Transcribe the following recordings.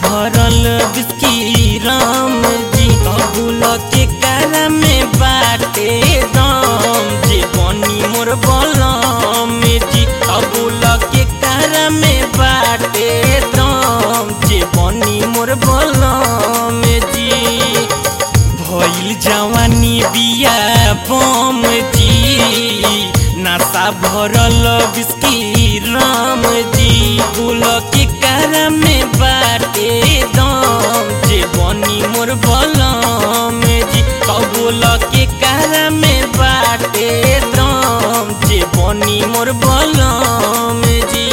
भरल बिस्की राम जी कबूल के कारा में बाटे दम जे बनी मोर बलम जी कबूल के कारा में बाटे दम जे बनी मोर बलम जी भइल जवानी बिया बम जी नासा भरल बिस्की राम जी गुल के कारा में बाटे दम जे बनी मोर बलम जी कबूल के कारा में बाटे दम जे बनी मोर बलम जी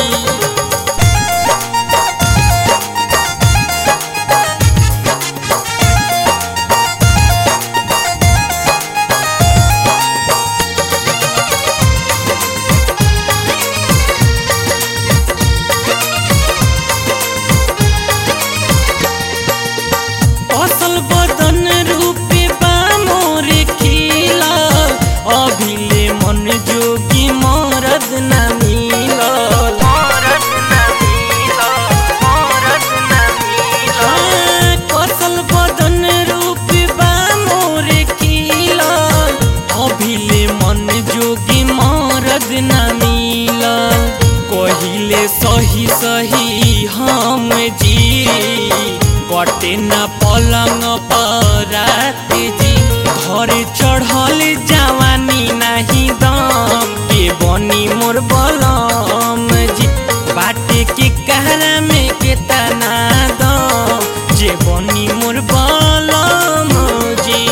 असल बदन रूपे बा मोरे खिला अभिले मन जोगी मरद न मिलल हाँ, कसल बदन रूपे बा मोरे खिला अभिले मन जोगी मरद न मिलल कहिले सही सही हम जी कटे न पलंग परात जी घर चढ़ल जवानी नाही दम के बनी मोर बलम जी बाटे के कहरा में के तना दम जे बनी मोर बलम जी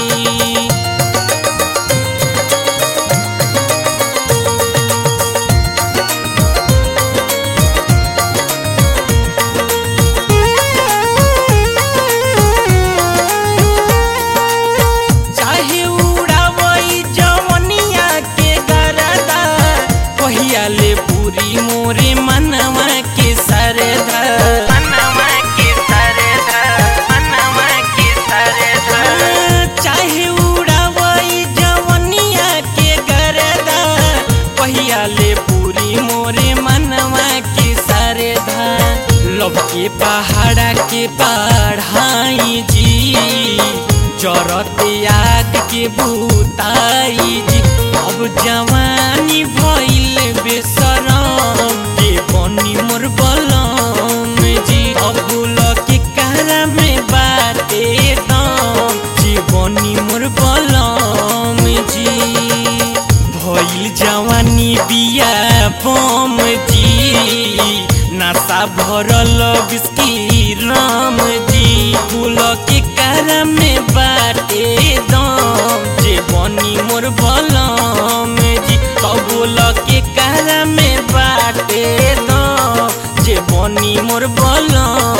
चाहे उड़ावई जवनिया के गरदा कहिया ले पूरी मोरे मनवा के सरदा मनवा के सरदा मनवा के सरदा चाहे उड़ावई जवनिया के गरदा कहिया ले पूरी मोरे मनवा के सरदा लब के पहाड़ा के पढ़ाई जी जरत आग के भूताई जी अब जवानी भइल बेसरम के बनी मोर बलम जी अबुल के कारा में बाटे दम जी बनी मोर बलम जी भइल जवानी बिया बम जी नासा भरल बिस्की राम जी फूल के कारा में बाटे दम जे बनी मोर बलम जी कबूल के कारा में बाटे दम जे बनी मोर बलम